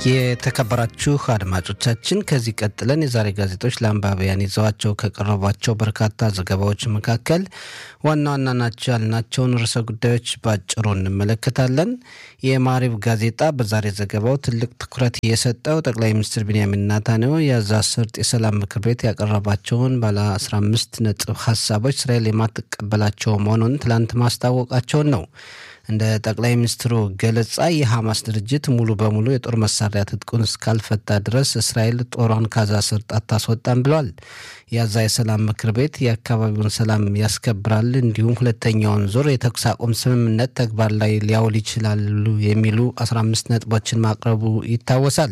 የተከበራችሁ አድማጮቻችን ከዚህ ቀጥለን የዛሬ ጋዜጦች ለአንባቢያን ይዘዋቸው ከቀረቧቸው በርካታ ዘገባዎች መካከል ዋና ዋና ናቸው ያልናቸውን ርዕሰ ጉዳዮች በአጭሩ እንመለከታለን። የማሪብ ጋዜጣ በዛሬ ዘገባው ትልቅ ትኩረት የሰጠው ጠቅላይ ሚኒስትር ቢንያሚን ናታንያሁ የጋዛ ሰርጥ የሰላም ምክር ቤት ያቀረባቸውን ባለ 15 ነጥብ ሀሳቦች እስራኤል የማትቀበላቸው መሆኑን ትላንት ማስታወቃቸውን ነው። እንደ ጠቅላይ ሚኒስትሩ ገለጻ የሐማስ ድርጅት ሙሉ በሙሉ የጦር መሳሪያ ትጥቁን እስካልፈታ ድረስ እስራኤል ጦሯን ካዛ ሰርጥ አታስወጣም ብሏል። የጋዛ የሰላም ምክር ቤት የአካባቢውን ሰላም ያስከብራል፣ እንዲሁም ሁለተኛውን ዙር የተኩስ አቁም ስምምነት ተግባር ላይ ሊያውል ይችላሉ የሚሉ 15 ነጥቦችን ማቅረቡ ይታወሳል።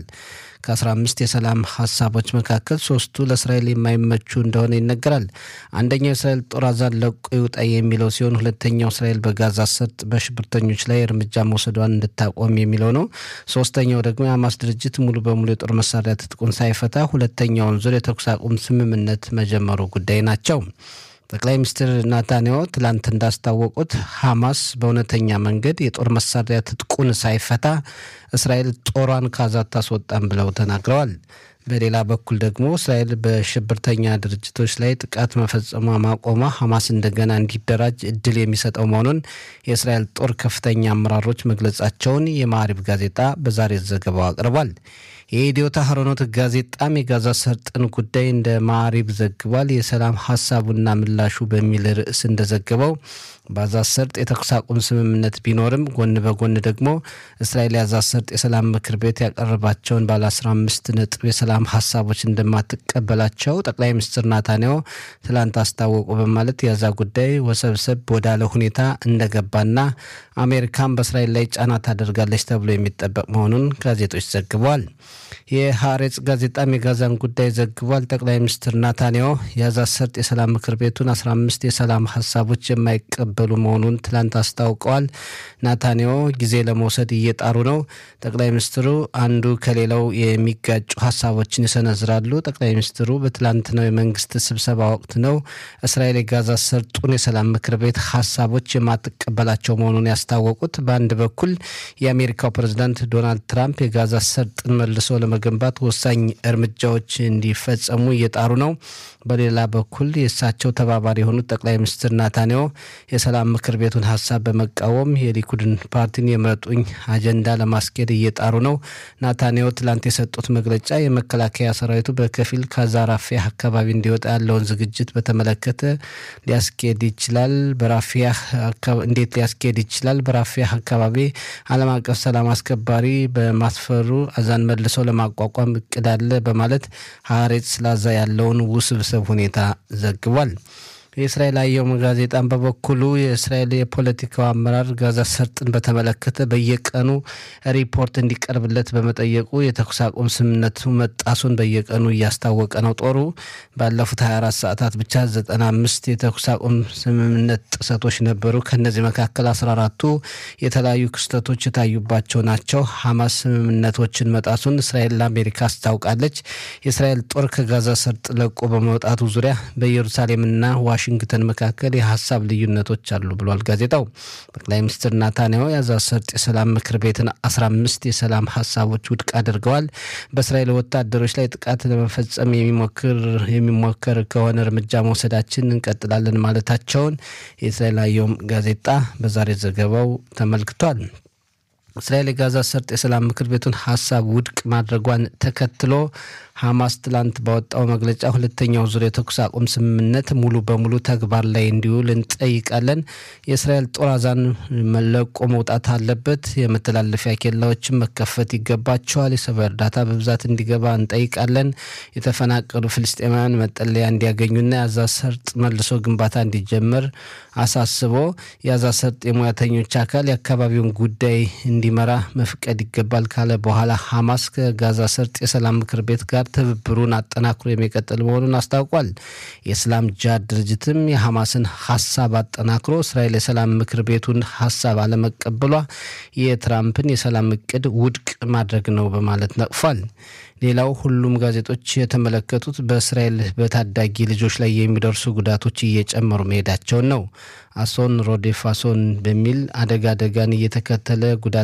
ከ15 የሰላም ሀሳቦች መካከል ሶስቱ ለእስራኤል የማይመቹ እንደሆነ ይነገራል። አንደኛው የእስራኤል ጦር ጋዛን ለቆ ይውጣ የሚለው ሲሆን ሁለተኛው እስራኤል በጋዛ ሰርጥ በሽብርተኞች ላይ እርምጃ መውሰዷን እንድታቆም የሚለው ነው። ሶስተኛው ደግሞ የሐማስ ድርጅት ሙሉ በሙሉ የጦር መሳሪያ ትጥቁን ሳይፈታ ሁለተኛውን ዙር የተኩስ አቁም ስምምነት መጀመሩ ጉዳይ ናቸው። ጠቅላይ ሚኒስትር ናታንያሁ ትላንት እንዳስታወቁት ሐማስ በእውነተኛ መንገድ የጦር መሳሪያ ትጥቁን ሳይፈታ እስራኤል ጦሯን ካዛ አታስወጣም ብለው ተናግረዋል። በሌላ በኩል ደግሞ እስራኤል በሽብርተኛ ድርጅቶች ላይ ጥቃት መፈጸሟ ማቆሟ ሐማስ እንደገና እንዲደራጅ እድል የሚሰጠው መሆኑን የእስራኤል ጦር ከፍተኛ አመራሮች መግለጻቸውን የማዕሪብ ጋዜጣ በዛሬ ዘገባው አቅርቧል። የኢዲዮታ ሀሮኖት ጋዜጣም የጋዛ ሰርጥን ጉዳይ እንደ ማዕሪብ ዘግቧል። የሰላም ሀሳቡና ምላሹ በሚል ርዕስ እንደዘገበው በጋዛ ሰርጥ የተኩስ አቁም ስምምነት ቢኖርም ጎን በጎን ደግሞ እስራኤል የጋዛ ሰርጥ የሰላም ምክር ቤት ያቀረባቸውን ባለ 15 ነጥብ የሰላም ሀሳቦች እንደማትቀበላቸው ጠቅላይ ሚኒስትር ናታንያሁ ትላንት አስታወቁ በማለት የጋዛ ጉዳይ ወሰብሰብ ወዳለ ሁኔታ እንደገባና አሜሪካን በእስራኤል ላይ ጫና ታደርጋለች ተብሎ የሚጠበቅ መሆኑን ጋዜጦች ዘግበዋል። የሀሬጽ ጋዜጣም የጋዛን ጉዳይ ዘግቧል። ጠቅላይ ሚኒስትር ናታንያሁ የጋዛ ሰርጥ የሰላም ምክር ቤቱን 15 የሰላም ሀሳቦች የማይቀበሉ መሆኑን ትላንት አስታውቀዋል። ናታንያሁ ጊዜ ለመውሰድ እየጣሩ ነው። ጠቅላይ ሚኒስትሩ አንዱ ከሌላው የሚጋጩ ሀሳቦችን ይሰነዝራሉ። ጠቅላይ ሚኒስትሩ በትላንትናው የመንግስት ስብሰባ ወቅት ነው እስራኤል የጋዛ ሰርጡን የሰላም ምክር ቤት ሀሳቦች የማትቀበላቸው መሆኑን ያስታወቁት። በአንድ በኩል የአሜሪካው ፕሬዝዳንት ዶናልድ ትራምፕ የጋዛ ሰርጥን መልሶ ለመገንባት ወሳኝ እርምጃዎች እንዲፈጸሙ እየጣሩ ነው። በሌላ በኩል የእሳቸው ተባባሪ የሆኑት ጠቅላይ ሚኒስትር ናታንያሁ የሰላም ምክር ቤቱን ሀሳብ በመቃወም የሊኩድን ፓርቲን የምረጡኝ አጀንዳ ለማስኬድ እየጣሩ ነው። ናታንያሁ ትላንት የሰጡት መግለጫ የመከላከያ ሰራዊቱ በከፊል ካዛ ራፊያህ አካባቢ እንዲወጣ ያለውን ዝግጅት በተመለከተ ሊያስኬድ ይችላል። በራፊያህ እንዴት ሊያስኬድ ይችላል? በራፊያህ አካባቢ ዓለም አቀፍ ሰላም አስከባሪ በማስፈሩ አዛን መልሰው ለማቋቋም እቅድ አለ በማለት ሀሬት ስላዛ ያለውን ውስብስብ ሁኔታ ዘግቧል። የእስራኤል አየም ጋዜጣን በበኩሉ የእስራኤል የፖለቲካው አመራር ጋዛ ሰርጥን በተመለከተ በየቀኑ ሪፖርት እንዲቀርብለት በመጠየቁ የተኩስ አቁም ስምምነቱ መጣሱን በየቀኑ እያስታወቀ ነው። ጦሩ ባለፉት 24 ሰዓታት ብቻ 95 የተኩስ አቁም ስምምነት ጥሰቶች ነበሩ። ከእነዚህ መካከል 14ቱ የተለያዩ ክስተቶች የታዩባቸው ናቸው። ሐማስ ስምምነቶችን መጣሱን እስራኤል ለአሜሪካ አስታውቃለች። የእስራኤል ጦር ከጋዛ ሰርጥ ለቆ በመውጣቱ ዙሪያ በኢየሩሳሌምና ዋሽንግተን መካከል የሀሳብ ልዩነቶች አሉ ብሏል ጋዜጣው። ጠቅላይ ሚኒስትር ናታንያሁ የጋዛ ሰርጥ የሰላም ምክር ቤትን 15 የሰላም ሀሳቦች ውድቅ አድርገዋል። በእስራኤል ወታደሮች ላይ ጥቃት ለመፈጸም የሚሞከር ከሆነ እርምጃ መውሰዳችን እንቀጥላለን ማለታቸውን የእስራኤል አየም ጋዜጣ በዛሬ ዘገባው ተመልክቷል። እስራኤል የጋዛ ሰርጥ የሰላም ምክር ቤቱን ሀሳብ ውድቅ ማድረጓን ተከትሎ ሐማስ ትላንት ባወጣው መግለጫ ሁለተኛው ዙር የተኩስ አቁም ስምምነት ሙሉ በሙሉ ተግባር ላይ እንዲውል እንጠይቃለን። የእስራኤል ጦር ጋዛን መለቆ መውጣት አለበት። የመተላለፊያ ኬላዎችን መከፈት ይገባቸዋል። የሰብአዊ እርዳታ በብዛት እንዲገባ እንጠይቃለን። የተፈናቀሉ ፍልስጤማውያን መጠለያ እንዲያገኙና የጋዛ ሰርጥ መልሶ ግንባታ እንዲጀመር አሳስቦ የጋዛ ሰርጥ የሙያተኞች አካል የአካባቢውን ጉዳይ እንዲመራ መፍቀድ ይገባል ካለ በኋላ ሐማስ ከጋዛ ሰርጥ የሰላም ምክር ቤት ጋር ትብብሩን አጠናክሮ የሚቀጥል መሆኑን አስታውቋል። የእስላም ጃድ ድርጅትም የሐማስን ሀሳብ አጠናክሮ እስራኤል የሰላም ምክር ቤቱን ሀሳብ አለመቀበሏ የትራምፕን የሰላም እቅድ ውድቅ ማድረግ ነው በማለት ነቅፏል። ሌላው ሁሉም ጋዜጦች የተመለከቱት በእስራኤል በታዳጊ ልጆች ላይ የሚደርሱ ጉዳቶች እየጨመሩ መሄዳቸውን ነው። አሶን ሮዴፍ አሶን በሚል አደጋ አደጋን እየተከተለ ጉዳት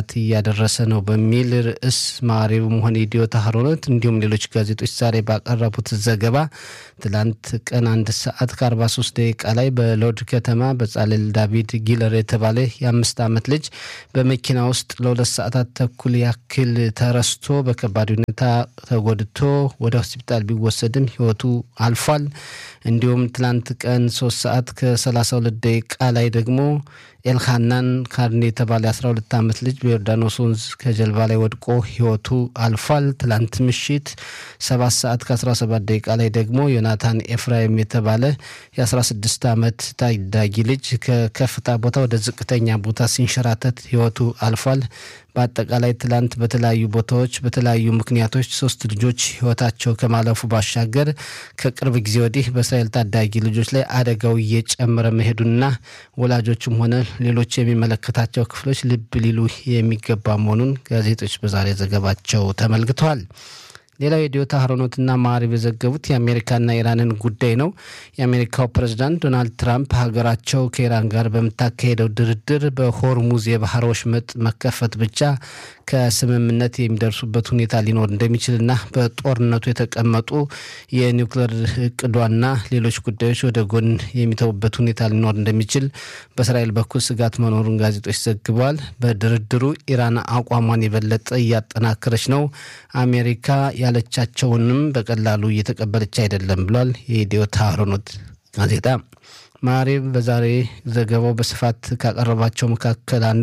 እያደረሰ ነው በሚል ርዕስ ማሪብም ሆነ ኢዲዮት አህሮኖት እንዲሁም ሌሎች ጋዜጦች ዛሬ ባቀረቡት ዘገባ ትላንት ቀን አንድ ሰዓት ከ43 ደቂቃ ላይ በሎድ ከተማ በጻልል ዳቪድ ጊለር የተባለ የአምስት ዓመት ልጅ በመኪና ውስጥ ለሁለት ሰዓታት ተኩል ያክል ተረስቶ በከባድ ሁኔታ ተጎድቶ ወደ ሆስፒታል ቢወሰድም ሕይወቱ አልፏል። እንዲሁም ትላንት ቀን ሶስት ሰዓት ከ32 ደቂቃ ላይ ደግሞ ኤልሃናን ካርኔ የተባለ 12 ዓመት ልጅ በዮርዳኖስ ወንዝ ከጀልባ ላይ ወድቆ ሕይወቱ አልፏል። ትላንት ምሽት 7 ሰዓት ከ17 ደቂቃ ላይ ደግሞ ዮናታን ኤፍራይም የተባለ የ16 ዓመት ታዳጊ ልጅ ከከፍታ ቦታ ወደ ዝቅተኛ ቦታ ሲንሸራተት ሕይወቱ አልፏል። በአጠቃላይ ትላንት በተለያዩ ቦታዎች በተለያዩ ምክንያቶች ሶስት ልጆች ሕይወታቸው ከማለፉ ባሻገር ከቅርብ ጊዜ ወዲህ በእስራኤል ታዳጊ ልጆች ላይ አደጋው እየጨመረ መሄዱና ወላጆችም ሆነ ሌሎች የሚመለከታቸው ክፍሎች ልብ ሊሉ የሚገባ መሆኑን ጋዜጦች በዛሬ ዘገባቸው ተመልክተዋል። ሌላው የዲዮታ ሀሮኖትና ማዕሪብ የዘገቡት የአሜሪካና ኢራንን ጉዳይ ነው። የአሜሪካው ፕሬዝዳንት ዶናልድ ትራምፕ ሀገራቸው ከኢራን ጋር በምታካሄደው ድርድር በሆርሙዝ የባህር ወሽመጥ መከፈት ብቻ ከስምምነት የሚደርሱበት ሁኔታ ሊኖር እንደሚችልና በጦርነቱ የተቀመጡ የኒውክሌር እቅዷና ሌሎች ጉዳዮች ወደ ጎን የሚተውበት ሁኔታ ሊኖር እንደሚችል በእስራኤል በኩል ስጋት መኖሩን ጋዜጦች ዘግበዋል። በድርድሩ ኢራን አቋሟን የበለጠ እያጠናከረች ነው። አሜሪካ ያለቻቸውንም በቀላሉ እየተቀበለች አይደለም ብሏል የኢዲዮት አህሮኖት ጋዜጣ። ማሪብ በዛሬ ዘገባው በስፋት ካቀረባቸው መካከል አንዱ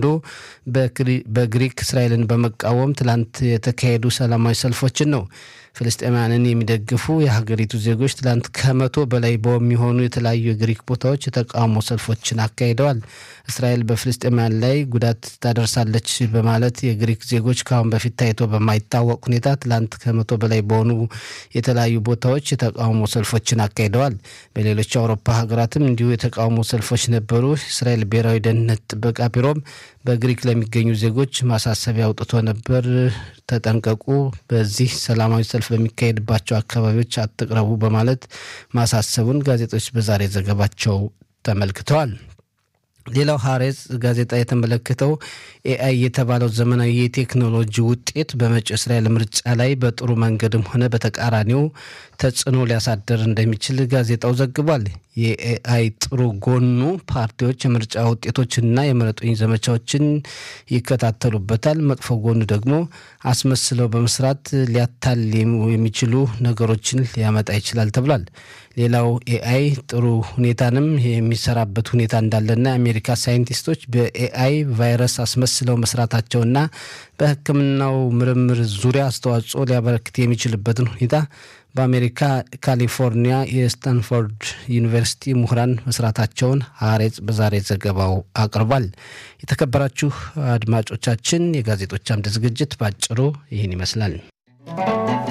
በግሪክ እስራኤልን በመቃወም ትላንት የተካሄዱ ሰላማዊ ሰልፎችን ነው። ፍልስጤማያንን የሚደግፉ የሀገሪቱ ዜጎች ትላንት ከመቶ በላይ በሚሆኑ የተለያዩ የግሪክ ቦታዎች የተቃውሞ ሰልፎችን አካሂደዋል። እስራኤል በፍልስጤማያን ላይ ጉዳት ታደርሳለች በማለት የግሪክ ዜጎች ከአሁን በፊት ታይቶ በማይታወቅ ሁኔታ ትላንት ከመቶ በላይ በሆኑ የተለያዩ ቦታዎች የተቃውሞ ሰልፎችን አካሂደዋል። በሌሎች የአውሮፓ ሀገራትም እንዲሁ የተቃውሞ ሰልፎች ነበሩ። እስራኤል ብሔራዊ ደህንነት ጥበቃ ቢሮም በግሪክ ለሚገኙ ዜጎች ማሳሰቢያ አውጥቶ ነበር። ተጠንቀቁ፣ በዚህ ሰላማዊ ሰልፍ በሚካሄድባቸው አካባቢዎች አትቅረቡ በማለት ማሳሰቡን ጋዜጦች በዛሬ ዘገባቸው ተመልክተዋል። ሌላው ሀሬጽ ጋዜጣ የተመለከተው ኤአይ የተባለው ዘመናዊ የቴክኖሎጂ ውጤት በመጪው እስራኤል ምርጫ ላይ በጥሩ መንገድም ሆነ በተቃራኒው ተጽዕኖ ሊያሳደር እንደሚችል ጋዜጣው ዘግቧል። የኤአይ ጥሩ ጎኑ ፓርቲዎች የምርጫ ውጤቶችንና የምረጡኝ ዘመቻዎችን ይከታተሉበታል። መጥፎ ጎኑ ደግሞ አስመስለው በመስራት ሊያታል የሚችሉ ነገሮችን ሊያመጣ ይችላል ተብሏል። ሌላው ኤአይ ጥሩ ሁኔታንም የሚሰራበት ሁኔታ እንዳለና የአሜሪካ ሳይንቲስቶች በኤአይ ቫይረስ አስመስለው መስራታቸውና በሕክምናው ምርምር ዙሪያ አስተዋጽኦ ሊያበረክት የሚችልበትን ሁኔታ በአሜሪካ ካሊፎርኒያ የስታንፎርድ ዩኒቨርሲቲ ምሁራን መስራታቸውን ሀሬጽ በዛሬ ዘገባው አቅርቧል። የተከበራችሁ አድማጮቻችን የጋዜጦች አምድ ዝግጅት በአጭሩ ይህን ይመስላል።